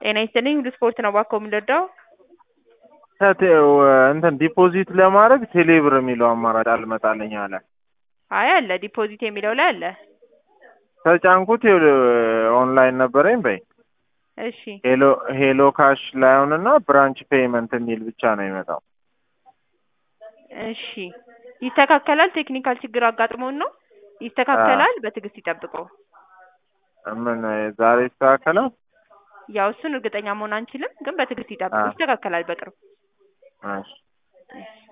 ጤና ይስጥልኝ ሁሉ ስፖርት ነው እባክዎ የምንረዳው? ከቴው እንትን ዲፖዚት ለማድረግ ቴሌብር የሚለው አማራጭ አልመጣልኝ አለ። አይ አለ ዲፖዚት የሚለው ላይ አለ። ተጫንኩት ይኸውልህ ኦንላይን ነበረኝ በይ እሺ ሄሎ ሄሎ ካሽ ላይሆን እና ብራንች ፔይመንት የሚል ብቻ ነው የሚመጣው። እሺ ይስተካከላል። ቴክኒካል ችግር አጋጥሞን ነው ይስተካከላል። በትዕግስት ይጠብቁ። ምን ዛሬ ይስተካከላል? ያው እሱን እርግጠኛ መሆን አንችልም፣ ግን በትዕግስት ይጠብቁ። አዎ። ይስተካከላል በቅርብ። እሺ እሺ